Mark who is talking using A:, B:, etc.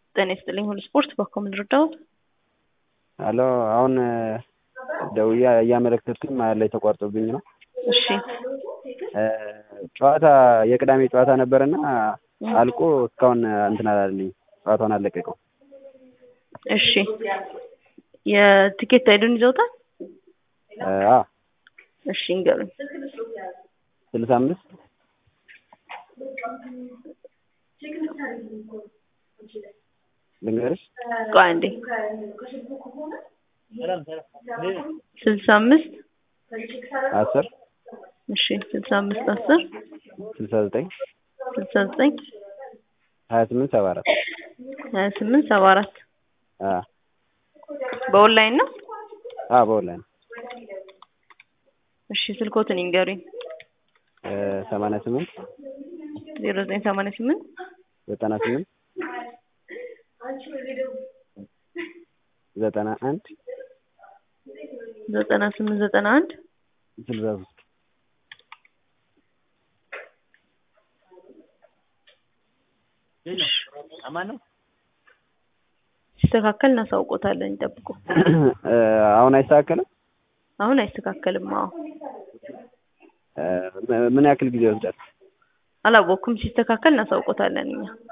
A: ጤና ይስጥልኝ ሁሉ ስፖርት በኮ ምን ልርዳዎት?
B: አሎ አሁን ደውዬ እያመለከትኩኝ መሀል ላይ ተቋርጦብኝ ነው።
A: እሺ
B: ጨዋታ የቅዳሜ ጨዋታ ነበርና አልቆ እስካሁን እንትን አላለልኝም ጨዋታውን አልለቀቀው።
A: እሺ የትኬት አይዱን ይዘውታል?
B: አ
A: እሺ እንገሩኝ።
B: ስልሳ አምስት ልንገርሽ
A: ቆይ አንዴ ስልሳ አምስት
B: አስር
A: እሺ ስልሳ አምስት አስር
B: ስልሳ ዘጠኝ
A: ስልሳ ዘጠኝ
B: ሀያ ስምንት ሰባ አራት
A: ሀያ ስምንት ሰባ አራት
B: አ
A: በኦንላይን ነው?
B: አ በኦንላይን
A: እሺ ስልኮትን ይንገሩኝ።
B: ሰማንያ ስምንት
A: ዜሮ ዘጠኝ ሰማንያ ስምንት
B: ዘጠና ስምንት ዘጠና አንድ
A: ዘጠና ስምንት ዘጠና አንድ
B: ስልሳ ሶስት
A: ሲስተካከል እናሳውቆታለን። ይጠብቁ።
B: አሁን አይስተካከልም?
A: አሁን አይስተካከልም። አዎ
B: ምን ያክል ጊዜ ይወስዳል?
A: አላወኩም። ሲስተካከል እናሳውቆታለን እኛ